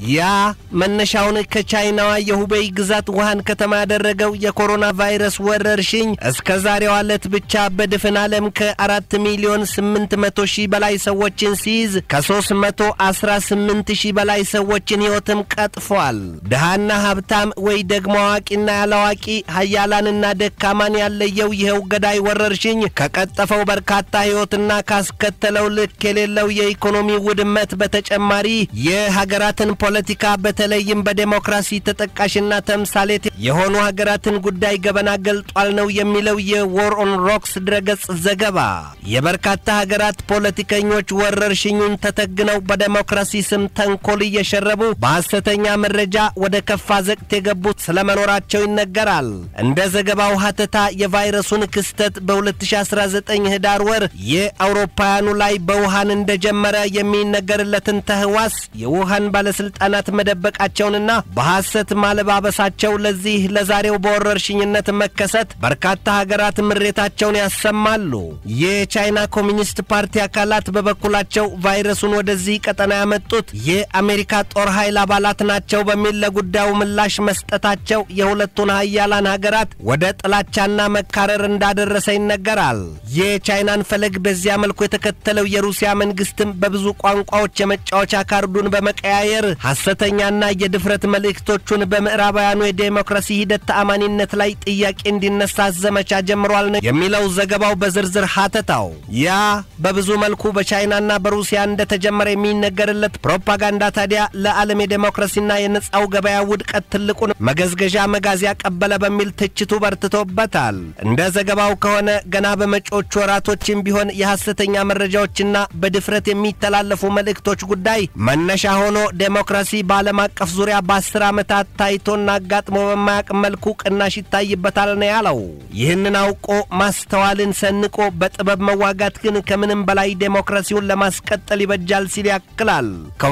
ያ መነሻውን ከቻይናዋ የሁቤይ ግዛት ውሃን ከተማ ያደረገው የኮሮና ቫይረስ ወረርሽኝ እስከ ዛሬዋ ዕለት ብቻ በድፍን ዓለም ከአራት ሚሊዮን ስምንት መቶ ሺህ በላይ ሰዎችን ሲይዝ ከሦስት መቶ አስራ ስምንት ሺህ በላይ ሰዎችን ሕይወትም ቀጥፏል። ድሃና ሀብታም ወይ ደግሞ አዋቂና ያላዋቂ ሀያላንና ደካማን ያለየው ይኸው ገዳይ ወረርሽኝ ከቀጠፈው በርካታ ሕይወትና ካስከተለው ልክ የሌለው የኢኮኖሚ ውድመት በተጨማሪ የሀገራትን ፖለቲካ በተለይም በዴሞክራሲ ተጠቃሽና ተምሳሌት የሆኑ ሀገራትን ጉዳይ ገበና ገልጧል ነው የሚለው የዎር ኦን ሮክስ ድረገጽ ዘገባ። የበርካታ ሀገራት ፖለቲከኞች ወረርሽኙን ተተግነው በዴሞክራሲ ስም ተንኮል እየሸረቡ በሐሰተኛ መረጃ ወደ ከፋ ዘቅት የገቡት ስለመኖራቸው ይነገራል። እንደ ዘገባው ሀተታ የቫይረሱን ክስተት በ2019 ህዳር ወር የአውሮፓውያኑ ላይ በውሃን እንደጀመረ የሚነገርለትን ተህዋስ የውሃን ባለሥልጣናት መደበቃቸውንና በሐሰት ማለባበሳቸው ለዚህ ለዛሬው በወረርሽኝነት መከሰት በርካታ ሀገራት ምሬታቸውን ያሰማሉ። የቻይና ኮሚኒስት ፓርቲ አካላት በበኩላቸው ቫይረሱን ወደዚህ ቀጠና ያመጡት የአሜሪካ ጦር ኃይል አባላት ናቸው በሚል ለጉዳዩ ምላሽ መስጠታቸው የሁለቱን ሀያላን ሀገራት ወደ ጥላቻና መካረር እንዳደረሰ ይነገራል። የቻይናን ፈለግ በዚያ መልኩ የተከተለው የሩሲያ መንግስትም በብዙ ቋንቋዎች የመጫወቻ ካርዱን በመቀያየር ሐሰተኛና የድፍረት መልእክቶቹን በምዕራባውያኑ የዴሞክራሲ ሂደት ተአማኒነት ላይ ጥያቄ እንዲነሳ ዘመቻ ጀምሯል ነው የሚለው ዘገባው በዝርዝር ሀተታው። ያ በብዙ መልኩ በቻይናና በሩሲያ እንደተጀመረ የሚነገርለት ፕሮፓጋንዳ ታዲያ ለዓለም የዴሞክራሲና የነጻው ገበያ ውድቀት ትልቁን መገዝገዣ መጋዝ ያቀበለ በሚል ትችቱ በርትቶበታል። እንደ ዘገባው ከሆነ ገና በመጪዎቹ ወራቶችም ቢሆን የሐሰተኛ መረጃዎችና በድፍረት የሚተላለፉ መልእክቶች ጉዳይ መነሻ ሆኖ ዴሞክራሲ በዓለም አቀፍ ዙሪያ በአስር ዓመታት ታይቶና አጋጥሞ በማያውቅ መልኩ ቅናሽ ይታይበታል ነው ያለው። ይህንን አውቆ ማስተዋልን ሰንቆ በጥበብ መዋጋት ግን ከምንም በላይ ዴሞክራሲውን ለማስቀጠል ይበጃል ሲል ያክላል።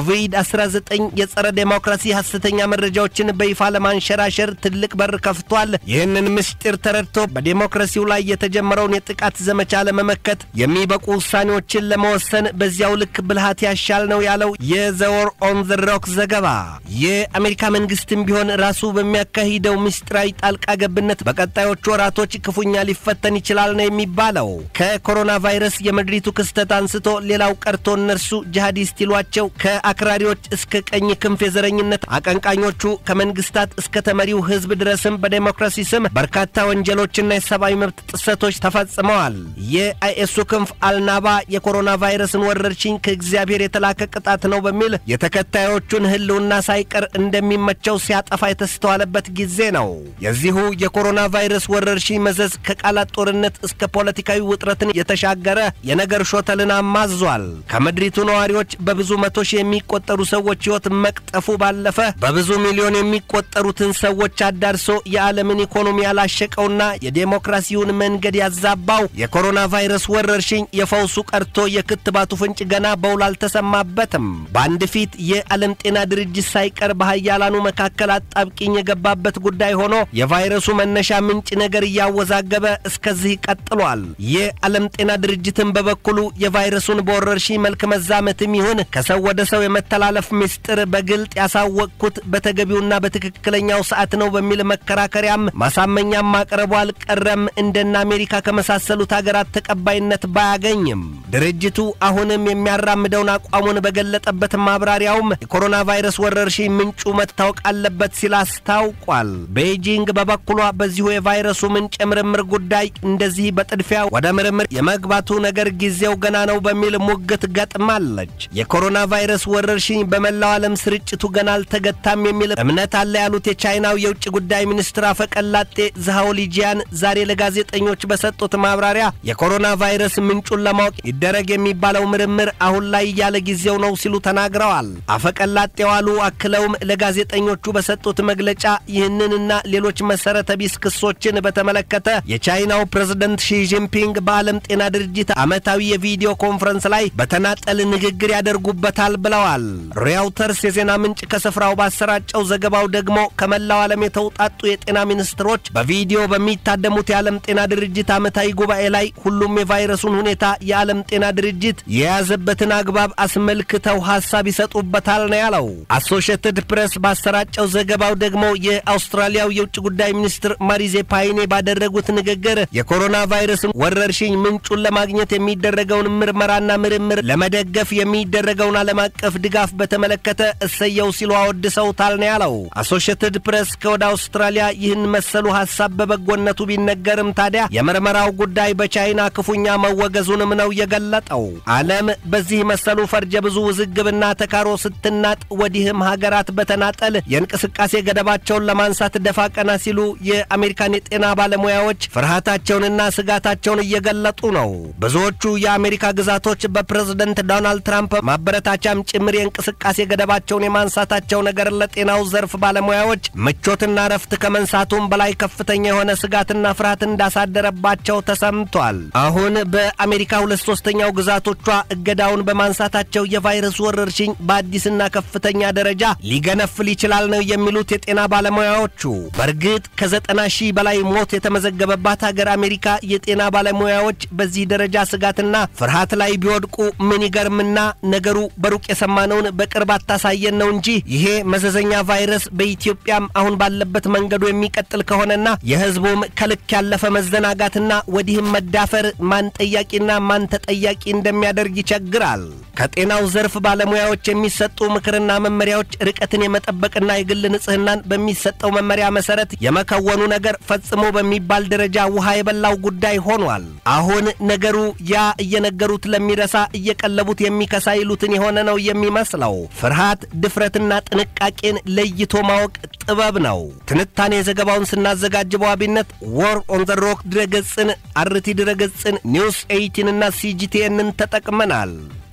ኮቪድ-19 የጸረ ዴሞክራሲ ሐሰተኛ መረጃዎችን በይፋ ለማንሸራሸር ትልቅ በር ከፍቷል። ይህንን ምስጢር ተረድቶ በዴሞክራሲው ላይ የተጀመረውን የጥቃት ዘመቻ ለመመከት የሚበቁ ውሳኔዎችን ለመወሰን በዚያው ልክ ብልሃት ያሻል ነው ያለው የዘወር ኦን ዘ ሮክ ዘገባ። የአሜሪካ መንግስትም ቢሆን ራሱ በሚያካሂደው ምስጢራዊ ጣልቃ ገብነት በቀጣዮቹ ወራቶች ክፉኛ ሊፈተን ይችላል ነው የሚባለው። ከኮሮና ቫይረስ የምድሪቱ ክስተት አንስቶ ሌላው ቀርቶ እነርሱ ጂሃዲስት ይሏቸው ከአክራሪዎች እስከ ቀኝ ክንፍ የዘረኝነት አቀንቃኞቹ ከመንግስታት እስከ ተመሪው ህዝብ ድረስም በዴሞክራሲ ስም በርካታ ወንጀሎችና የሰብአዊ መብት ጥሰቶች ተፈጽመዋል። የአይኤሱ ክንፍ አልናባ የኮሮና ቫይረስን ወረርሽኝ ከእግዚአብሔር የተላከ ቅጣት ነው በሚል የተከታዮቹን ህልውና ሳይቀር እንደሚመቸው ሲያጠፋ የተስተዋለበት ጊዜ ነው። የዚሁ የኮሮና ቫይረስ ወረርሽኝ መዘዝ ከቃላት ጦርነት እስከ ፖለቲካዊ ውጥረትን የተሻገረ የነገር ሾተልን አማዟል። ከምድሪቱ ነዋሪዎች በብዙ መቶ ሺህ የሚቆጠሩ ሰዎች ሕይወት መቅጠፉ ባለፈ በብዙ ሚሊዮን የሚቆጠሩትን ሰዎች አዳርሶ የዓለምን ኢኮኖሚ ያላሸቀውና የዴሞክራሲውን መንገድ ያዛባው የኮሮና ቫይረስ ወረርሽኝ የፈውሱ ቀርቶ የክትባቱ ፍንጭ ገና በውል አልተሰማበትም። በአንድ ፊት የዓለም ጤና ድርጅት ሳይቀር በሀያላኑ መካከል አጣብቂኝ የገባበት ጉዳይ ሆኖ የቫይረሱ መነሻ ምንጭ ነገር እያወዛገበ እስከዚህ ቀጥሏል። የዓለም ጤና ድርጅትን በበኩሉ የቫይረሱን በወረርሽኝ መልክ መዛመትም ይሁን ከሰው ወደ ሰው የመተላለፍ ምስጢር በግልጥ ያሳወቅኩት በተገቢውና በትክክለኛው ሰዓት ነው በሚል መከራከሪያም ማሳመኛም ማቅረቡ አልቀረም። እንደነ አሜሪካ ከመሳሰሉት ሀገራት ተቀባይነት ባያገኝም ድርጅቱ አሁንም የሚያራምደውን አቋሙን በገለጠበት ማብራሪያውም የኮሮና ቫይረስ ወረርሽኝ ምንጩ መታወቅ አለበት ሲል አስታውቋል። ቤይጂንግ በበኩሏ በዚሁ የቫይረሱ ምንጭ የምርምር ጉዳይ እንደዚህ በጥድፊያ ወደ ምርምር የመግባቱ ነገር ጊዜው ገና ነው በሚል ሙግት ገጥማለች። የኮሮና ቫይረስ ወረርሽኝ በመላው ዓለም ስርጭቱ ገና አልተገታም የሚል እምነት አለ ያሉት የቻይናው የውጭ ጉዳይ ሚኒስትር አፈቀላጤ ዝሃውሊጂያን ዛሬ ለጋዜጠኞች በሰጡት ማብራሪያ የኮሮና ቫይረስ ምንጩን ለማወቅ ይደረግ የሚባለው ምርምር አሁን ላይ ያለ ጊዜው ነው ሲሉ ተናግረዋል። አፈቀላጤው አሉ አክለውም ለጋዜጠኞቹ በሰጡት መግለጫ ይህንንና ሌሎች መሰረተ ቢስ ክሶችን በተመለከተ የቻይናው ፕሬዝደንት ሺጂንፒንግ በዓለም ጤና ድርጅት ዓመታዊ የቪዲዮ ኮንፈረንስ ላይ በተናጠል ንግግር ያደርጉበታል ብለዋል። ሪያውተርስ የዜና ምንጭ ከስፍራው ባሰራጨው ዘገባው ደግሞ ከመላው ዓለም የተውጣጡ የጤና ሚኒስትሮች በቪዲዮ በሚታደሙት የዓለም ጤና ድርጅት ዓመታዊ ጉባኤ ላይ ሁሉም የቫይረሱን ሁኔታ የዓለም ጤና ድርጅት የያዘበትን አግባብ አስመልክተው ሐሳብ ይሰጡበታል ነው ያለው። አሶሽየትድ ፕሬስ ባሰራጨው ዘገባው ደግሞ የአውስትራሊያው የውጭ ጉዳይ ሚኒስትር ማሪዜ ፓይኔ ባደረጉት ንግግር የኮሮና ቫይረስን ወረርሽኝ ምንጩን ለማግኘት የሚደረገውን ምርመራና ምርምር ለመደገፍ የሚደረገውን ዓለም አቀፍ ድጋፍ በተመለከተ እሰየው ሲሉ አወድሰውታል ነው ያለው። አሶሽየትድ ፕሬስ ከወደ አውስትራሊያ ይህን መሰሉ ሐሳብ በበጎነቱ ቢነገርም ታዲያ የምርመራው ጉዳይ በቻይና ክፉኛ መወገዙንም ነው የገለጠው። ዓለም በዚህ መሰሉ ፈርጀ ብዙ ውዝግብና ተካሮ ስትናጥ ወዲህም ሀገራት በተናጠል የእንቅስቃሴ ገደባቸውን ለማንሳት ደፋ ቀና ሲሉ የአሜሪካን የጤና ባለሙያዎች ፍርሃታቸውንና ስጋታቸውን እየገለጡ ነው። ብዙዎቹ የአሜሪካ ግዛቶች በፕሬዝደንት ዶናልድ ትራምፕ ማበረታቻም ጭምር የእንቅስቃሴ ገደባቸውን የማንሳታቸው ነገር ለጤናው ዘርፍ ባለሙያዎች ምቾትና ረፍት ከመንሳቱም በላይ ከፍተኛ የሆነ ስጋትና ፍርሃት እንዳሳደረባቸው ተሰምቷል። አሁን በአሜሪካ ሁለት ሶስተኛው ግዛቶቿ እገዳውን በማንሳታቸው የቫይረሱ ወረርሽኝ በአዲስና ከፍተኛ ደረጃ ሊገነፍል ይችላል ነው የሚሉት የጤና ባለሙያዎቹ። በእርግጥ ከዘጠና ሺህ በላይ ሞት የተመዘገበባት ሀገር አሜሪካ የጤና ባለሙያዎች በዚህ ደረጃ ስጋትና ፍርሃት ላይ ቢወድቁ ምን ይገርምና ነገሩ በሩቅ የሰማነውን በቅርብ አታሳየን ነው እንጂ ይሄ መዘዘኛ ቫይረስ በኢትዮጵያም አሁን ባለበት መንገዱ የሚቀጥል ከሆነና የሕዝቡም ከልክ ያለፈ መዘናጋትና ወዲህም መዳፈር ማን ጠያቂና ማን ተጠያቂ እንደሚያደርግ ይቸግራል። ከጤናው ዘርፍ ባለሙያዎች የሚሰጡ ምክርና መመሪያዎች ርቀትን የመጠበቅና የግል ንጽህናን በሚሰጠው መመሪያ መሰረት የመከወኑ ነገር ፈጽሞ በሚባል ደረጃ ውሃ የበላው ጉዳይ ሆኗል። አሁን ነገሩ ያ እየነገሩት ለሚረሳ እየቀለቡት የሚከሳ ይሉትን የሆነ ነው የሚመስለው። ፍርሃት፣ ድፍረትና ጥንቃቄን ለይቶ ማወቅ ጥበብ ነው። ትንታኔ ዘገባውን ስናዘጋጅ በዋቢነት ዎር ኦን ዘ ሮክ ድረገጽን፣ አርቲ ድረገጽን፣ ኒውስ ኤይቲንና ሲጂቲኤንን ተጠቅመናል።